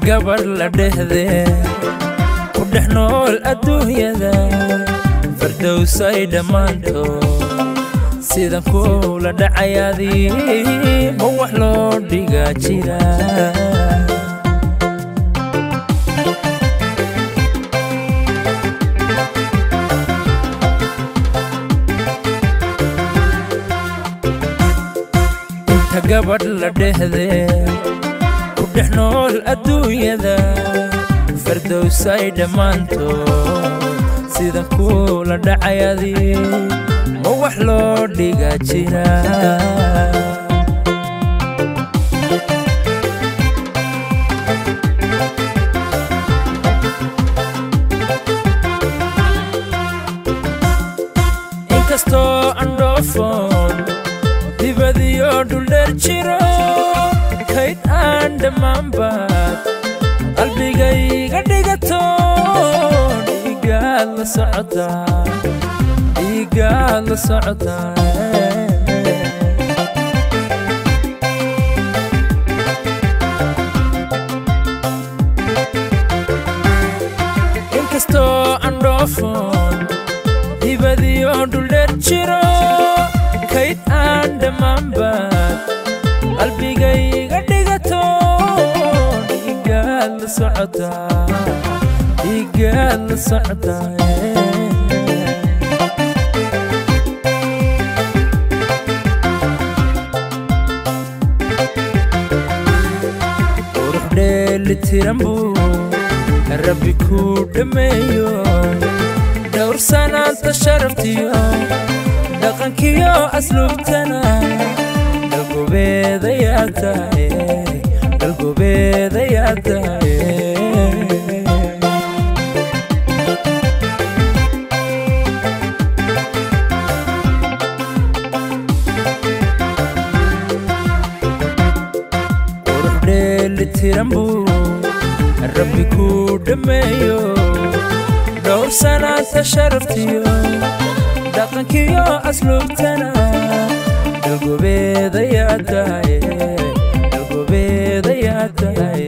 gabadh la dhehdee ku dhex nool adduunyada fardowsay dhammaantood sidan kuula dhacayaadii ma wax loo dhigaa jira inta gabadh la dhehdee ku dhex nool adduunyada fardowsay dhammaantood sidan kuula dhacayaadii ma wax loo dhigaa jira inkastoo andhoofoon dibadiyo dhuldheer jiro kayd aan dhammaanbaad qalbigayga dhigato dhiigaad la socotaa dhiigaad la socotaa inkastoo andhoofoon dibadiyo dhuldheer jiro kayd aan dhammaanbaad qalbigayga dhigato dhiigaad la socotaa dhiigaad la socotaa qurux dheelitiran buu rabbi kuu dhammeeyo dhowr sanaanta sharaftiyo dhaqankiyo asluubtana dalgobeedayaa tahay dalgobeedayaa tahay qurux dheelitiran buu rabbi kuu dhammeeyo dhowr sanaanta sharaftiyo dhaqankiyo asluubtana dalgobeedayaa tahay dalgobeedayaa tahay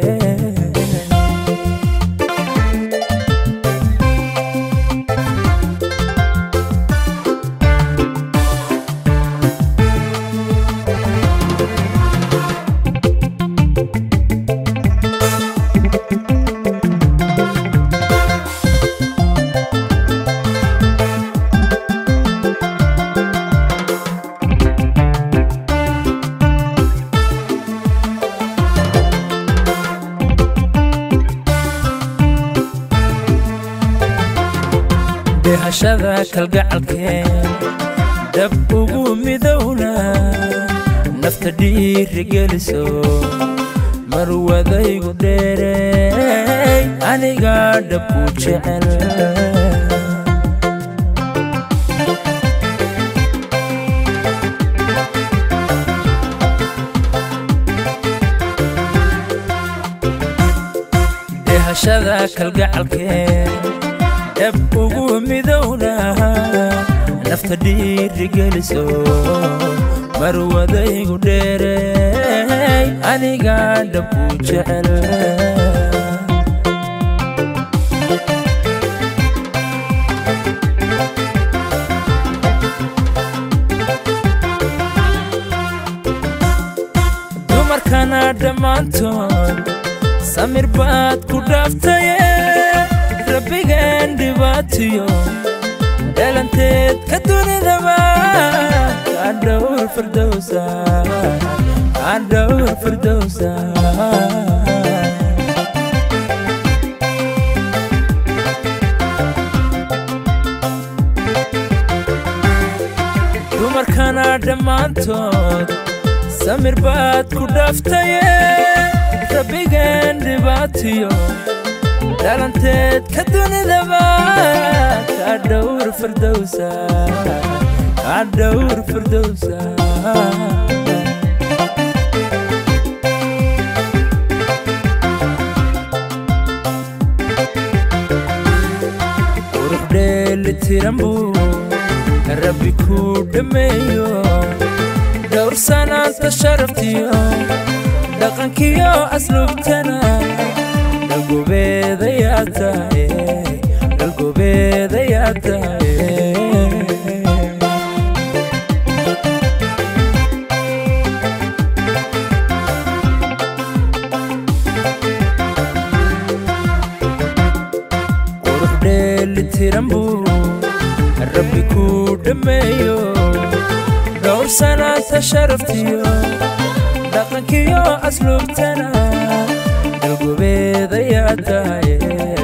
dehashada kalgacalkeen dab ugu midowna nafta dhiiri geliso marwadaygu dheerey aniga dhabku jecel dehashada kalgacalkeen dab ugu midowna nafta dhiiri geliso marwadaygu dheerey aniga dhabku jecel dumarkana dhammaantood samir baad ku dhaaftaye rabbigan dhibaatiyo dhalanteed ka dunidaba kadhowr firdowsa kadhowr firdowsa dumarkana dhammaantood samir baad ku dhaaftaye rabbigan dhibaatiyo dhalanteed ka dunidaba kadhowr firdowsa kadhowr firdowsa qurux dheelitiran buu rabbi kuu dhammeeyo dhowr sanaanta sharaftiyo dhaqankiyo asluubtana dhalgobeedayaa tahay dhalgobeedayaa tahay qurux dheelitiran buu rabbi kuu dhammeeyo dhowr sanaanta sharaftiyo dhaqankiyo asluubtana dhalgobeedayaa tahay